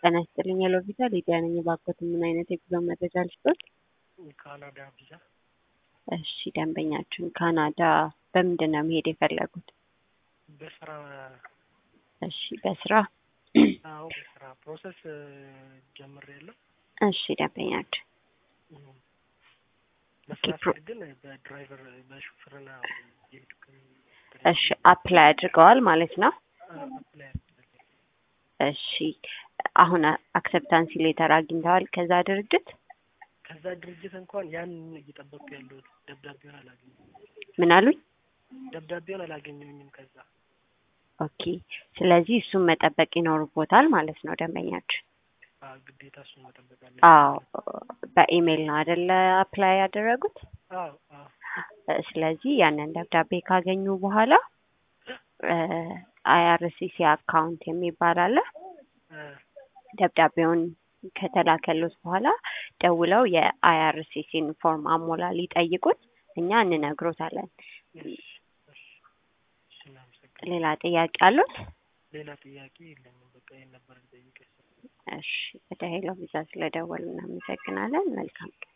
ጤና ይስጥልኝ ሄሎ ቪዛ ሊዲያ ነኝ። እባክዎት ምን አይነት የጉዞ መረጃ ልስጥዎት? ካናዳ ቪዛ እሺ ደንበኛችን ካናዳ በምንድን ነው መሄድ የፈለጉት? በስራ እሺ በስራ አዎ በስራ ፕሮሰስ ጀምሬያለሁ። እሺ ደንበኛችን በስራ ኦኬ፣ ፕሮ- ስሄድ ግን በድራይቨር በሹፍርና የሄድኩ እሺ አፕላይ አድርገዋል ማለት ነው። አፕላይ እሺ አሁን አክሰፕታንሲ ሌተር አግኝተዋል ከዛ ድርጅት? ከዛ ድርጅት እንኳን ያን እየጠበቅኩ ያለሁት ደብዳቤውን አላገኘሁም። ምን አሉኝ? ደብዳቤውን አላገኘሁኝም። ከዛ ኦኬ ስለዚህ እሱን መጠበቅ ይኖርቦታል ማለት ነው ደንበኛችን። አ ግዴታ እሱን መጠበቅ አለ። አዎ በኢሜይል ነው አይደለ አፕላይ ያደረጉት? አዎ አዎ እ ስለዚህ ያንን ደብዳቤ ካገኙ በኋላ አይአርሲሲ አካውንት የሚባል አለ። እ ደብዳቤውን ከተላከሉት በኋላ ደውለው የአይአርሲሲን ፎርም አሞላ ሊጠይቁት እኛ እንነግሮታለን። እሺ እሺ እሺ እናመሰግናለን። ሌላ ጥያቄ አሉት? ሌላ ጥያቄ የለኝም። በቃ ይሄን ነበር ልጠይቅህ። እሺ ወደ ሄሎ ቪዛ ስለደወሉ እናመሰግናለን። መልካም ቀን።